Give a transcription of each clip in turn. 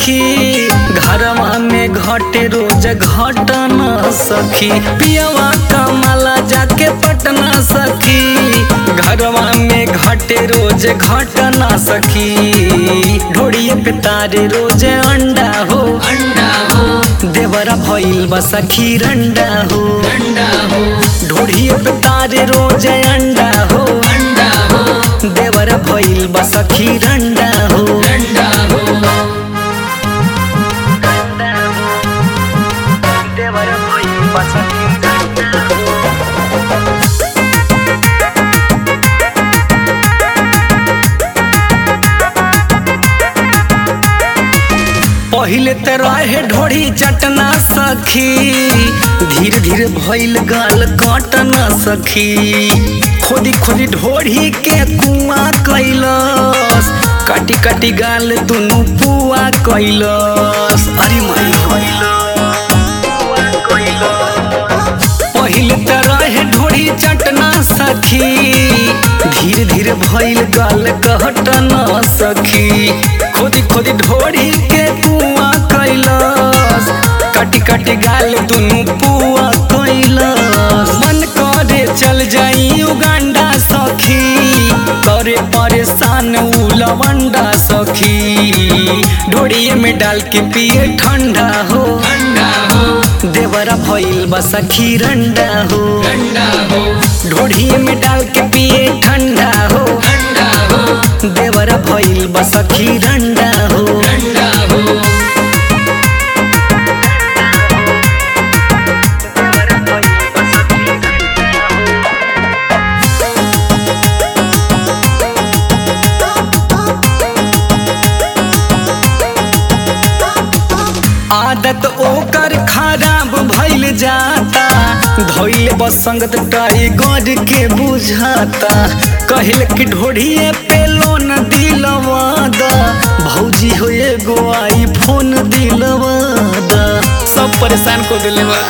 सखी घरवा में घटे रोज घटना सखी पियवा कमाला जाके पटना सखी घरवा में घटे रोज घटना सखी ढोड़िए पे तारे रोज अंडा हो अंडा हो देवरा भइल बा सखी रंडा हो अंडा हो ढोड़िए पे तारे रोज अंडा हो अंडा हो देवरा भइल बा सखी रंडा हो अंडा हो देवरा भइल बा सखी रंडा हो पहिले ते रहे ढोड़ी चटना सखी धीरे धीरे भइल गाल काटना सखी खोदी खोदी ढोड़ी के कुआं कैलस काटी काटी गाल दुनु पुआ कैलस अरे माई पहिले त रहे ढोड़ी चटना सखी धीरे धीरे भइल गाल कहटना सखी खोदी खोदी ढोड़ी के कुआं कैलस काटी काटी गाल दुनु पुआ कैलस मन करे चल जाई उगांडा सखी करे परेशान उ लवंडा सखी ढोड़िए में डाल के पिए ठंडा हो अंडा हो देवरा भइल बा सखी रंडा हो अंडा हो ढोढ़ी में डाल के पिए ठंडा हो अंडा हो देवरा भइल बा सखी रंडा हो अंडा हो आदत ओकर खराब भइल जाता धइल बसंगत टाइगर के बुझाता कहल कि ढोढ़िए पे लोन दिलवादा भौजी हो एगो आई फोन दिलवादा सब परेशान को दिले बा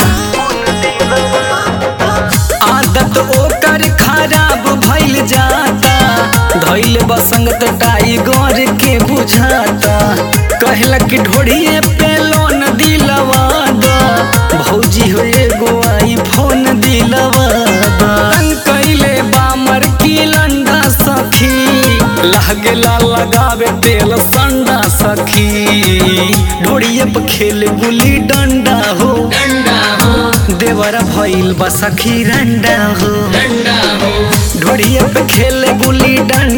आदत ओकर खराब भइल जाता धइल बसंगत टाइगर के बुझाता कहला कि ढोड़िए पे लोन दिलवा द भौजी हो एगो आई फोन दिलवा द रंग कैले बामर की लंडा सखी लागेला लगावे तेल संडा सखी ढोड़िए पे खेले गुली डंडा हो अंडा हो देवरा भइल बा सखी रंडा हो अंडा हो ढोड़िए पे खेले गुली डंडा